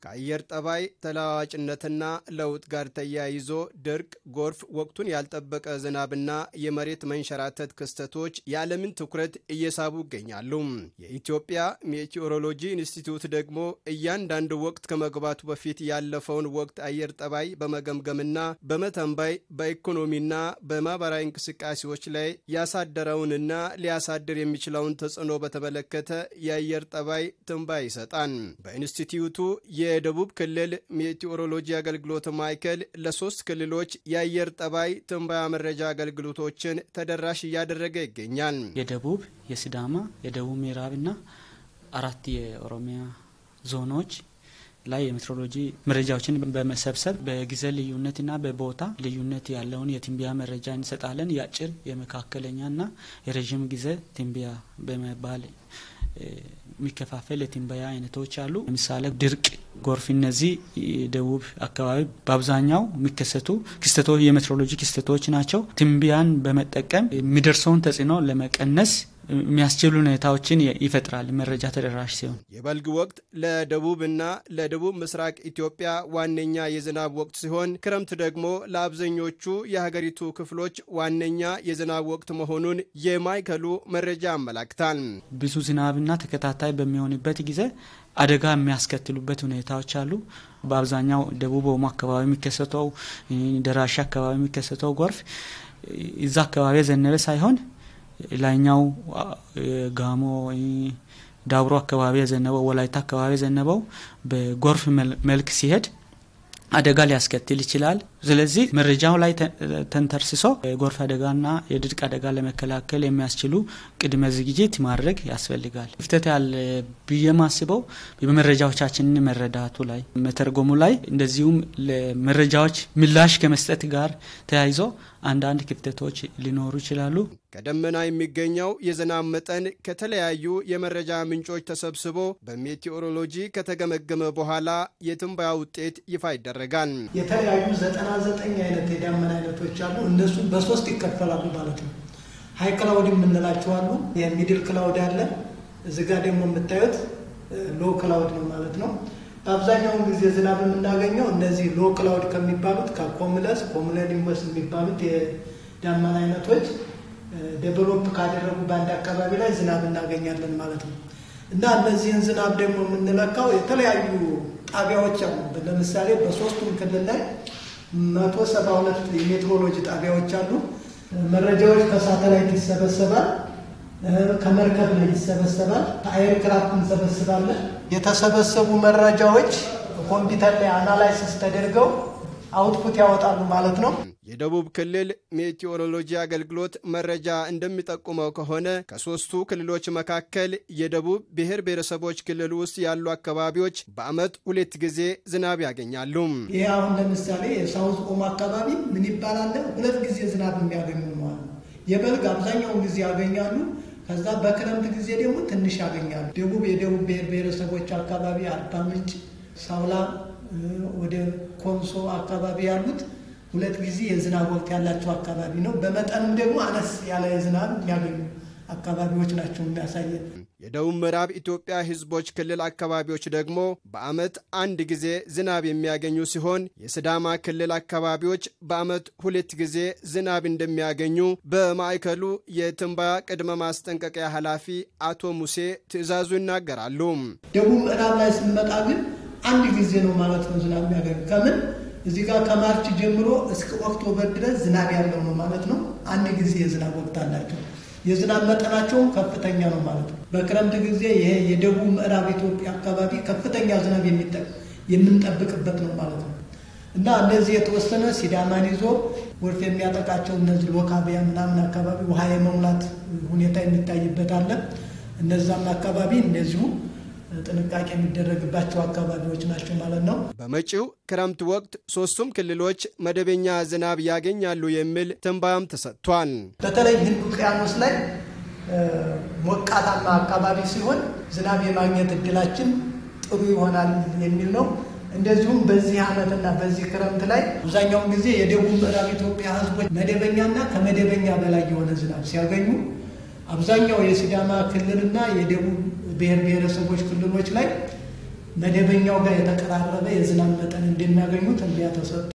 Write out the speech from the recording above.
ከአየር ጠባይ ተለዋዋጭነትና ለውጥ ጋር ተያይዞ ድርቅ፣ ጎርፍ፣ ወቅቱን ያልጠበቀ ዝናብና የመሬት መንሸራተት ክስተቶች የዓለምን ትኩረት እየሳቡ ይገኛሉ። የኢትዮጵያ ሜቴዎሮሎጂ ኢንስቲትዩት ደግሞ እያንዳንዱ ወቅት ከመግባቱ በፊት ያለፈውን ወቅት አየር ጠባይ በመገምገምና በመተንበይ በኢኮኖሚና በማህበራዊ እንቅስቃሴዎች ላይ ያሳደረውንና ሊያሳድር የሚችለውን ተጽዕኖ በተመለከተ የአየር ጠባይ ትንባይ ይሰጣል። በኢንስቲትዩቱ የደቡብ ክልል ሜቴዎሮሎጂ አገልግሎት ማዕከል ለሶስት ክልሎች የአየር ጠባይ ትንበያ መረጃ አገልግሎቶችን ተደራሽ እያደረገ ይገኛል። የደቡብ፣ የሲዳማ፣ የደቡብ ምዕራብና አራት የኦሮሚያ ዞኖች ላይ የሜትሮሎጂ መረጃዎችን በመሰብሰብ በጊዜ ልዩነትና በቦታ ልዩነት ያለውን የትንበያ መረጃ እንሰጣለን። የአጭር የመካከለኛና የረዥም ጊዜ ትንበያ በመባል የሚከፋፈል የትንበያ አይነቶች አሉ። ለምሳሌ ድርቅ፣ ጎርፍ፣ እነዚህ ደቡብ አካባቢ በአብዛኛው የሚከሰቱ ክስተቶች የሜትሮሎጂ ክስተቶች ናቸው። ትንበያን በመጠቀም የሚደርሰውን ተጽዕኖ ለመቀነስ የሚያስችሉ ሁኔታዎችን ይፈጥራል። መረጃ ተደራሽ ሲሆን የበልግ ወቅት ለደቡብና ለደቡብ ምስራቅ ኢትዮጵያ ዋነኛ የዝናብ ወቅት ሲሆን ክረምት ደግሞ ለአብዛኞቹ የሀገሪቱ ክፍሎች ዋነኛ የዝናብ ወቅት መሆኑን የማዕከሉ መረጃ ያመላክታል። ብዙ ዝናብና ተከታታይ በሚሆንበት ጊዜ አደጋ የሚያስከትሉበት ሁኔታዎች አሉ። በአብዛኛው ደቡብ ኦሞ አካባቢ የሚከሰተው ደራሽ አካባቢ የሚከሰተው ጎርፍ እዛ አካባቢ የዘነበ ሳይሆን ላይኛው ጋሞ ዳብሮ አካባቢ የዘነበው ወላይታ አካባቢ የዘነበው በጎርፍ መልክ ሲሄድ አደጋ ሊያስከትል ይችላል። ስለዚህ መረጃው ላይ ተንተርስሶ የጎርፍ አደጋና የድርቅ አደጋ ለመከላከል የሚያስችሉ ቅድመ ዝግጅት ማድረግ ያስፈልጋል። ክፍተት ያለ ብዬ ማስበው በመረጃዎቻችንን መረዳቱ ላይ መተርጎሙ ላይ እንደዚሁም ለመረጃዎች ምላሽ ከመስጠት ጋር ተያይዞ አንዳንድ ክፍተቶች ሊኖሩ ይችላሉ። ከደመና የሚገኘው የዝናብ መጠን ከተለያዩ የመረጃ ምንጮች ተሰብስቦ በሜቴዎሮሎጂ ከተገመገመ በኋላ የትንበያ ውጤት ይፋ ይደረጋል። የተለያዩ ዘጠና ዘጠኝ አይነት የዳመና አይነቶች አሉ። እነሱ በሶስት ይከፈላሉ ማለት ነው። ሀይ ክላውድ የምንላቸው አሉ። የሚድል ክላውድ አለ። እዚህ ጋር ደግሞ የምታዩት ሎ ክላውድ ነው ማለት ነው። በአብዛኛውን ጊዜ ዝናብ የምናገኘው እነዚህ ሎ ክላውድ ከሚባሉት ከኮሙለስ ኮሙለኒመስ የሚባሉት የዳመና አይነቶች ዴቨሎፕ ካደረጉ በአንድ አካባቢ ላይ ዝናብ እናገኛለን ማለት ነው። እና እነዚህን ዝናብ ደግሞ የምንለካው የተለያዩ ጣቢያዎች አሉ። ለምሳሌ በሶስቱም ክልል ላይ መቶ ሰባ ሁለት የሜትሮሎጂ ጣቢያዎች አሉ። መረጃዎች ከሳተላይት ይሰበሰባል፣ ከመርከብ ላይ ይሰበሰባል፣ ከአየርክራፍት እንሰበስባለን። የተሰበሰቡ መረጃዎች ኮምፒውተር ላይ አናላይሲስ ተደርገው አውትፑት ያወጣሉ ማለት ነው። የደቡብ ክልል ሜቴዎሮሎጂ አገልግሎት መረጃ እንደሚጠቁመው ከሆነ ከሶስቱ ክልሎች መካከል የደቡብ ብሔር ብሔረሰቦች ክልል ውስጥ ያሉ አካባቢዎች በዓመት ሁለት ጊዜ ዝናብ ያገኛሉ። ይህ አሁን ለምሳሌ የሳውዝ ኦሞ አካባቢ ምን ይባላል? ሁለት ጊዜ ዝናብ የሚያገኙ ነዋል። የበልግ አብዛኛውን ጊዜ ያገኛሉ። ከዛ በክረምት ጊዜ ደግሞ ትንሽ ያገኛሉ። ደቡብ የደቡብ ብሔር ብሔረሰቦች አካባቢ አርባ ምንጭ፣ ሳውላ፣ ወደ ኮንሶ አካባቢ ያሉት ሁለት ጊዜ የዝናብ ወቅት ያላቸው አካባቢ ነው። በመጠንም ደግሞ አነስ ያለ የዝናብ የሚያገኙ አካባቢዎች ናቸው የሚያሳየን። የደቡብ ምዕራብ ኢትዮጵያ ሕዝቦች ክልል አካባቢዎች ደግሞ በዓመት አንድ ጊዜ ዝናብ የሚያገኙ ሲሆን የስዳማ ክልል አካባቢዎች በዓመት ሁለት ጊዜ ዝናብ እንደሚያገኙ በማዕከሉ የትንበያ ቅድመ ማስጠንቀቂያ ኃላፊ አቶ ሙሴ ትዕዛዙ ይናገራሉ። ደቡብ ምዕራብ ላይ ስንመጣ ግን አንድ ጊዜ ነው ማለት ነው ዝናብ የሚያገኙ ከምን እዚህ ጋር ከማርች ጀምሮ እስከ ኦክቶበር ድረስ ዝናብ ያለው ነው ማለት ነው። አንድ ጊዜ የዝናብ ወቅት አላቸው። የዝናብ መጠናቸውም ከፍተኛ ነው ማለት ነው። በክረምት ጊዜ ይሄ የደቡብ ምዕራብ ኢትዮጵያ አካባቢ ከፍተኛ ዝናብ የምንጠብቅበት ነው ማለት ነው እና እነዚህ የተወሰነ ሲዳማን ይዞ ጎርፍ የሚያጠቃቸው እነዚህ ሎካቢያ ምናምን አካባቢ ውሃ የመሙላት ሁኔታ የሚታይበት አለ። እነዛም አካባቢ እንደዚሁ ጥንቃቄ የሚደረግባቸው አካባቢዎች ናቸው ማለት ነው። በመጪው ክረምት ወቅት ሶስቱም ክልሎች መደበኛ ዝናብ ያገኛሉ የሚል ትንበያም ተሰጥቷል። በተለይ ህንድ ውቅያኖስ ላይ ሞቃታማ አካባቢ ሲሆን ዝናብ የማግኘት እድላችን ጥሩ ይሆናል የሚል ነው። እንደዚሁም በዚህ ዓመትና በዚህ ክረምት ላይ አብዛኛውን ጊዜ የደቡብ ምዕራብ ኢትዮጵያ ህዝቦች መደበኛና ከመደበኛ በላይ የሆነ ዝናብ ሲያገኙ አብዛኛው የሲዳማ ክልልና የደቡብ ብሔር ብሔረሰቦች ክልሎች ላይ መደበኛው ጋር የተቀራረበ የዝናብ መጠን እንደሚያገኙ ትንበያ ተሰጥቶ